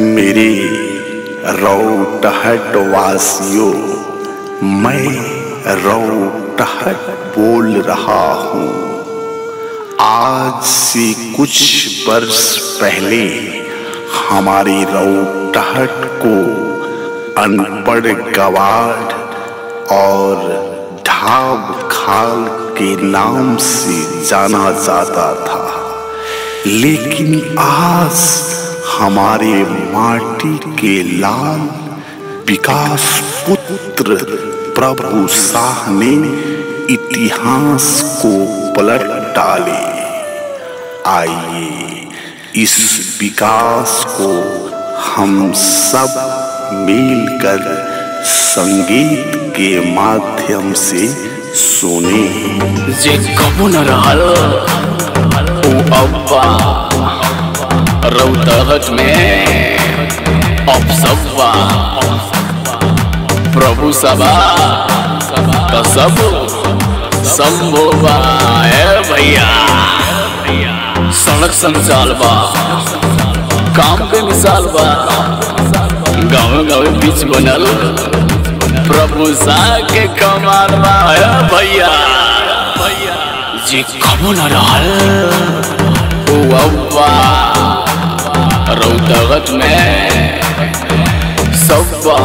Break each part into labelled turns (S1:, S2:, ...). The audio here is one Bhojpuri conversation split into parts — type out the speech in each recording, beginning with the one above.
S1: मेरे रौटहट वासियों मैं रौटहट बोल रहा हूँ आज से कुछ वर्ष पहले हमारी रौटहट को अनपढ़ गवार और ढाब खाल के नाम से जाना जाता था लेकिन आज हमारे माटी के लाल विकास पुत्र प्रभु शाह ने इतिहास को पलट डाले आइए इस विकास को हम सब मिलकर संगीत के माध्यम से सुने
S2: जे कबो न रहल ऊ अब्बा रौतहट में अब सबा प्रभु सबा त सब संभोबा ए भैया सड़क संचाल बा काम पे मिसाल बा गाँव गाँव बीच बनल प्रभु सा के कमाल बा ए भैया जी कबो न रहल ओ अब्बा रौतगत में सब्बा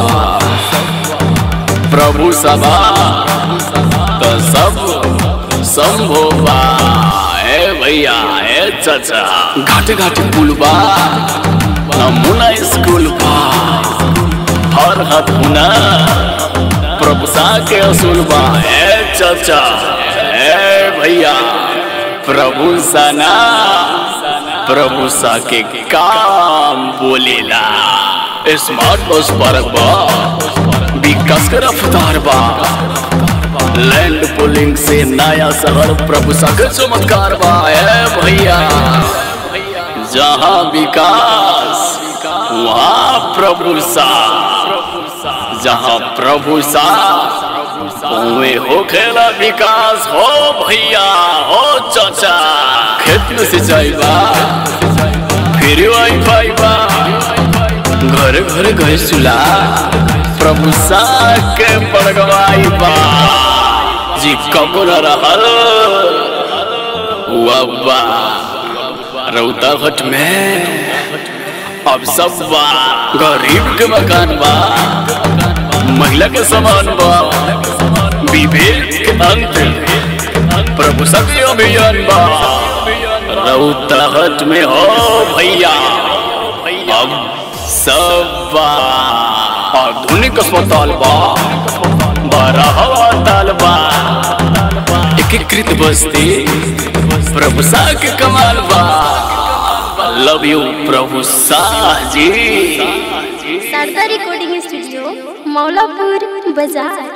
S2: प्रभु सभा तो सब संभोबा ए भैया ए चाचा घाटे घाटे पुल बा नमूना स्कूल बा हर हाथ हुना प्रभु सा के असूल बा ए चाचा ए भैया प्रभु सना प्रभु सा के काम बोलेला स्मार्ट बस पार्क बा विकास के रफ्तार बा लैंड पुलिंग से नया शहर प्रभु सा के चमत्कार बा ए भैया जहाँ विकास वहाँ प्रभु सा जहाँ प्रभु सा उहे हो खेला विकास हो भैया हो चाचा खेत में सिंचाई बा फिर वाईफाई बा घर घर गए सुला प्रभु सा के बड़गवाई बा जी कबो न रहल बा रौता घट में अब सब बा गरीब के मकान बा महिला के समान बा विवेक के अंत प्रभु सभी अभियान बा रौतहट में हो भैया अब सब बा आधुनिक अस्पताल बा बड़ा हवा ताल बा एकीकृत बस्ती प्रभु शाह के कमाल बा लव यू प्रभु शाह जी
S3: शारदा रिकॉर्डिंग स्टूडियो मौलापुर बाजार